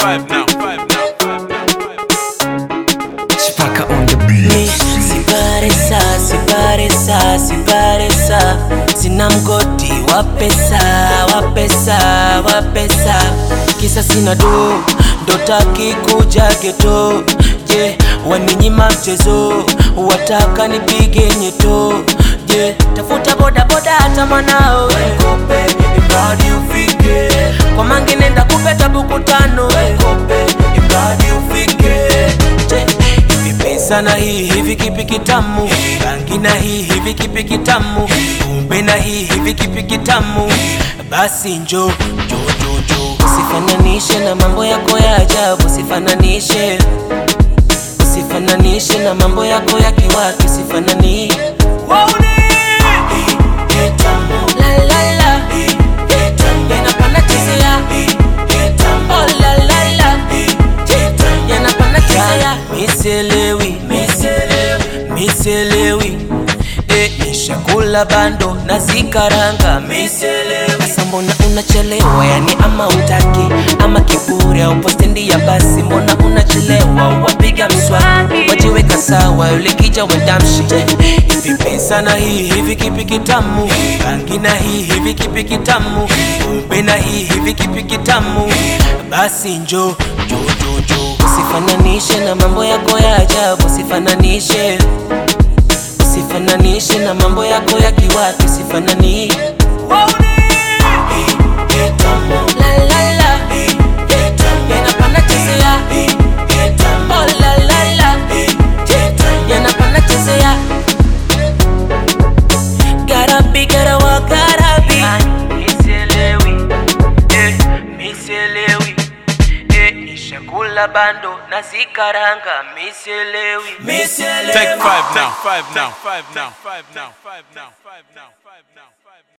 five now. Five now. Five now. Chipaka on the beat. Siparesa, siparesa, siparesa, sina mgodi wa pesa, wa pesa, wa pesa, kisa sina do, ndo taki kuja geto. Je, waninyima mchezo, wataka nipige nyeto. Je, tafuta boda boda hata mwanao Kope, imradi ufike kwa mangi nenda kupeta buku tano Kope, imradi ufike Je, hivi pesa na hii hivi kipi kitamu rangi na hii hivi kipi kitamu kumbe na hii hivi kipi kitamu basi njo njo njo njo usifananishe na mambo yako ya ajabu usifananishe usifananishe na mambo yako ya kiwaki usifanani La, la, la. Yanapanda chezea. Oh, la, la, la. Yanapanda chezea. Miselewi, miselewi Eh, nishakula bando na zikaranga sasa mbona unachelewa yani ama utaki ama kiburi au postendi ya basi mbona unachelewa wapiga mswaki wajiweka sawa ulikija wendamshi hivi pesa na hii hivi kipi kitamu rangi na hii hivi kipi kitamu kumbe na hii hivi kipi kitamu basi njo njo njo njo usifananishe na mambo yako ya ajabu usifananishe usifananishe na mambo yako ya kiwatu usifanani La, la, la. Yanapanda chezea. Oh, la, la, la. Yanapanda chezea. Gotta be, gotta walk, gotta be. Miselewi, eh, miselewi, eh, nishakula bando na zikaranga miselewi miselewi Take five now. Five now. Five now. Five now. Five now. Five now. Five now.